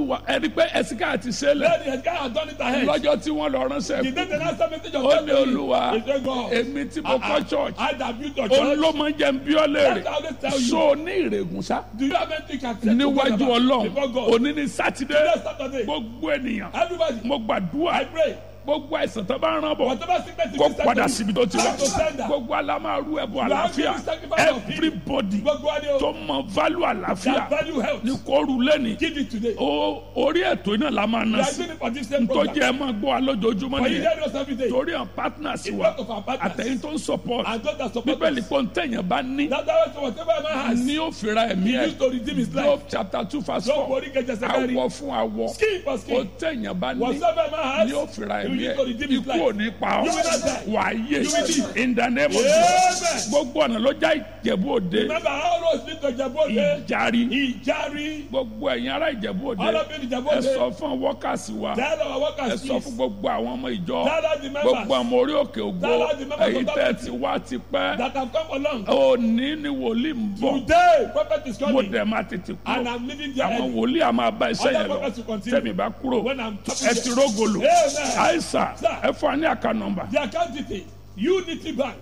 olúwa ẹni pé ẹ̀sìnká ti ṣe lẹ̀ Then the guy had done it ahead. lọ́jọ́ tí wọ́n lọ ránṣẹ́ The kú day the last message of ó God ní to me, olúwa he said, God, èmi tí mo kọ́ church I that built your ó church. ló máa ń jẹ́ ń bí ọ léèrè That's how they tell you. so ní ìrègùn sá Do you have anything you can say to God níwájú about- before ọlọ́run God? òní ní sátidé Today Saturday, gbogbo ènìyàn everybody, mo I gbàdúrà pray. gbogbo àìsàn tó bá ń rán bọ̀ Whatever sickness is kó inside padà of síbi you, tó ti wá I to send that. gbogbo alámàrú ẹ̀bùn You are àlàáfíà giving sacrifice of healing. everybody Gbogbo wa ni o. tó mọ value àlàáfíà That value health. ní kóoru lẹ́ni Give it today. ó orí ètò iná la máa We ná are sí doing it for this same tó program. jẹ́ ẹ máa gbọ́ wa lójoojúmọ́ For you nìyẹn hear us every day. torí àwọn partners It's wa part of our partners. àtẹ̀yìn tó ń support And those that support bíbélì us. pé ń tẹ̀yìn bá ní That's why so whatever a man has, ní ó fira ẹ̀mí he ẹ̀ used to redeem his Job life. chapter two verse Don't four worry, get your secretary. awọ fún awọ Skin for ó skin. tẹ̀yìn bá ní Whatever a man has, ní ó fira he ẹ̀mí used ẹ̀ to redeem his ikú life. ò ní pa ọ́ You will not die. wà á yé You will live. in the name of Amen. Jesus gbogbo ọ̀nà ló já ìjẹ̀bú òde Remember how roads lead to Jabode? ìjàrí Ìjàrí. gbogbo ẹ̀yin ará ìjẹ̀bú òde All of you in ẹ Jabode. sọ fún wọ́kàsí wa Tell our ẹ workers sọ fún please. gbogbo àwọn ọmọ ìjọ Tell us the members gbogbo ọmọ orí òkè ògbó Tell us the members èyí of tẹ́ that ti wá ti pẹ́ that have come along. òní ni wòlíì ń bọ̀ Today, prophet is mo coming. dẹ̀ máa tètè And kúrò I'm leaving there àwọn early. wòlíì a máa bá iṣẹ́ Other yẹn lọ prophets will continue. tẹ̀mí bá kúrò When I'm ẹ ti rógolo Amen. àìsà Sir. ẹ fún wa ní àká nọ́mbà The account detail Unity Bank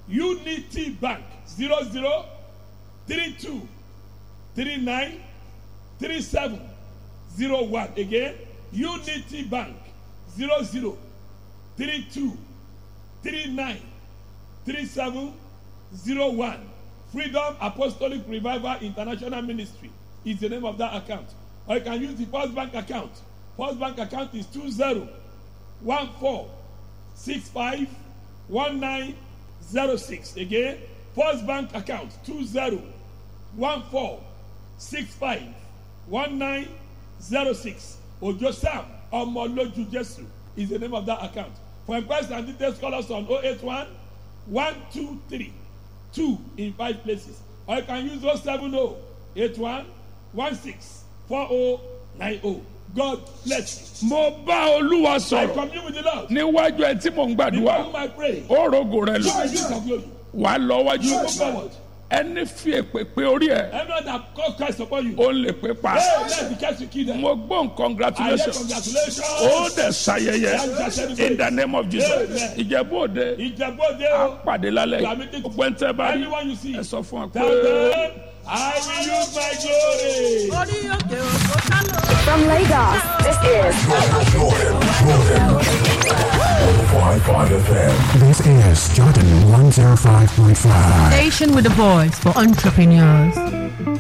Unity Bank zero zero three two three nine three seven zero one again Unity Bank zero zero three two three nine three seven zero one Freedom Apostolic Revival International Ministry is the name of that account or you can use the First Bank account First Bank account is two zero one four six five one nine zero six again first bank account two zero one four six five one nine zero six ojo sam ọmọlójú jesu is the name of that account for inquiries and details call us on oh eight one one two three two in five places or you can use oh seven oh eight one one six four oh nine oh god bless you. mo bá olúwa I sọ̀rọ̀ commune with the Lord. níwájú ẹ tí mò ń Before gbàdúrà whom I pray, ó rogo rẹ you lọ will use of glory. wà á lọ wájú You move forward. ẹni fi èpè pé orí ẹ Everyone that call Christ upon you, ó lè pé pa hey, let the cast you kill them. mo gbóhùn I hear congratulations congratulations. ó dẹ̀ ṣayẹyẹ in the name of Jesus Amen. ìjẹ̀bú òde Ìjẹ̀bú-Òde á o. pàdé lálẹ́ Gbàmídé- gbogbo ẹni tẹ́ bá rí Anyone you see, ẹ sọ fún wa pé. tell them, I will use my glory. orí òkè òkò sálọ. From Lagos, this is Jordan, Jordan. 105.5 FM. This is Jordan 105.5. Station with a voice for entrepreneurs.